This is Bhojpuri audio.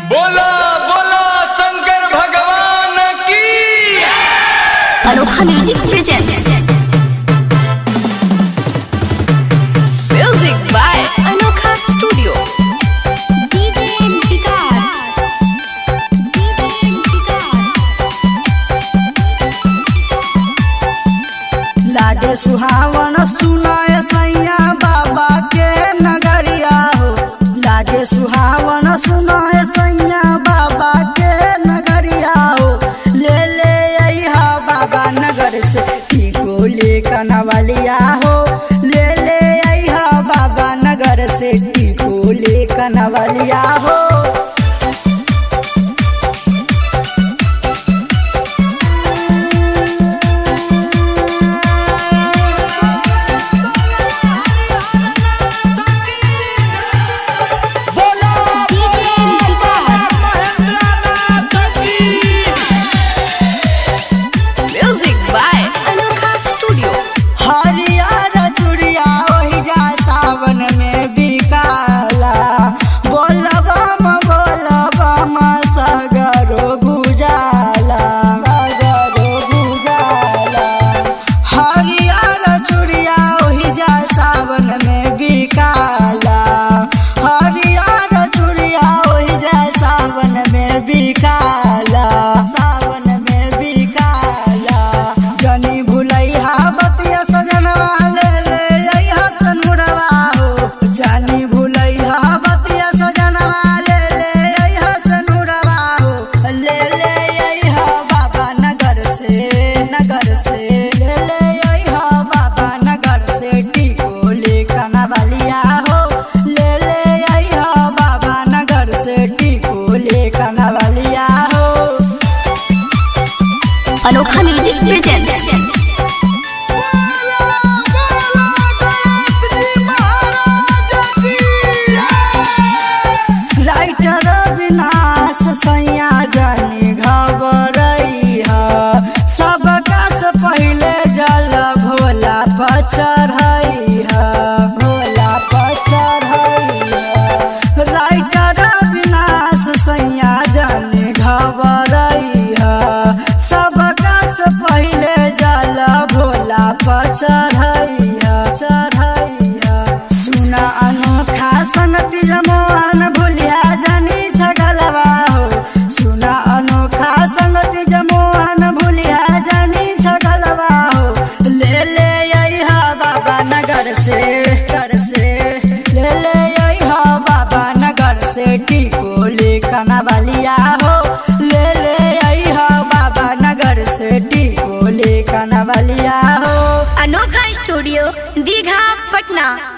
बोला बोला शंकर भगवान की Anokha music presents music by Anokha studio DJ Vikas. DJ Vikas. लागे सुहावन सुनाय सैया बाबा के नगरिया हो लागे सुहावन सुनाय सैया बाबा के नगरिया हो ले ले अइहा बाबा नगर से टीको ले कनवलिया हो ले ले अइहा बाबा नगर से टीको ले कनवलिया हो बोला DJ Vikas. महेंद्रनाथ की म्यूजिक बाय अनोखा स्टूडियो हरियर चूड़िया ओहि जा सावन में बिकाला बोलबम बोलबम सगरो गुजाला हरियर चूड़िया ओहि जा सावन में बिकाला हरियर चूड़िया ओहि जा सावन में बिकाला सावन में बिकाला जनी भुलैहा बतिया सजनवा ले ले अइहा सनुरवा हो जानी भुलैहा बतिया सजनवा ले ले अइहा सनुरवा हो ले ले अइहा बाबा नगर से नगर से ले ले अइहा बाबा नगर से टीको ले कनवलिया हो ले ले अइहा बाबा नगर से टीको ले कनवलिया हो अनोखा म्यूजिक प्रेजेंट्स राइटर विनाश सैया जानी घबरई ह सबका से पहले जल भोला पचढ़ई ह भोला पचढ़ई ह राइटर विनाश सैया जानी घबरई ह सबका से पहले जल भोला पचढ़ई ह चढ़ई ह सुना अनोखा संगति जमोहन भूलिया जानी छगलवा हो सुना अनोखा संगति जमोहन भूलिया जानी छगलवा हो ले ले अइहा बाबा नगर से कर से ले ले अइहा बाबा नगर से टीको ले कनवलिया हो ले ले अइहा बाबा नगर से टीको ले कनवलिया हो अनोखा स्टूडियो दीघा पटना